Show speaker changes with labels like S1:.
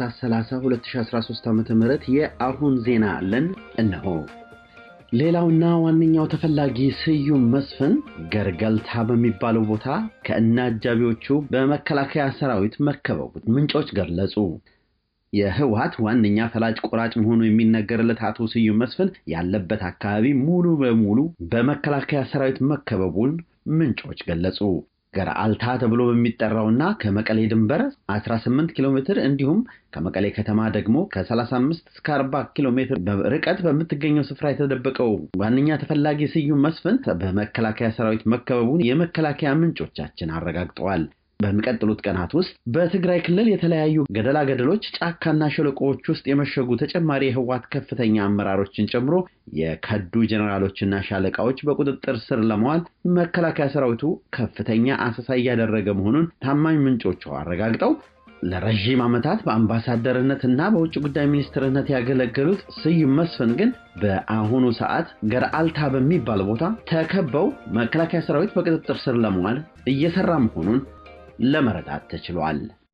S1: ታህሳስ 30 2013 ዓ.ም የአሁን ዜና አለን እነሆ። ሌላውና ዋነኛው ተፈላጊ ስዩም መስፍን ገርገልታ በሚባለው ቦታ ከእነ አጃቢዎቹ በመከላከያ ሰራዊት መከበቡት ምንጮች ገለጹ። የህወሓት ዋነኛ ፈላጭ ቆራጭ መሆኑ የሚነገርለት አቶ ስዩም መስፍን ያለበት አካባቢ ሙሉ በሙሉ በመከላከያ ሰራዊት መከበቡን ምንጮች ገለጹ። ገርአልታ ተብሎ በሚጠራውና ከመቀሌ ድንበር 18 ኪሎ ሜትር እንዲሁም ከመቀሌ ከተማ ደግሞ ከ35 እስከ 40 ኪሎ ሜትር ርቀት በምትገኘው ስፍራ የተደበቀው ዋነኛ ተፈላጊ ስዩም መስፍን በመከላከያ ሰራዊት መከበቡን የመከላከያ ምንጮቻችን አረጋግጠዋል። በሚቀጥሉት ቀናት ውስጥ በትግራይ ክልል የተለያዩ ገደላ ገደሎች፣ ጫካና ሸለቆዎች ውስጥ የመሸጉ ተጨማሪ የህወሓት ከፍተኛ አመራሮችን ጨምሮ የከዱ ጀኔራሎችና ሻለቃዎች በቁጥጥር ስር ለመዋል መከላከያ ሰራዊቱ ከፍተኛ አሰሳ እያደረገ መሆኑን ታማኝ ምንጮቹ አረጋግጠው ለረዥም ዓመታት በአምባሳደርነት እና በውጭ ጉዳይ ሚኒስትርነት ያገለገሉት ስዩም መስፍን ግን በአሁኑ ሰዓት ገርአልታ በሚባል ቦታ ተከበው መከላከያ ሰራዊት በቁጥጥር ስር ለመዋል እየሰራ መሆኑን ለመረዳት ተችሏል።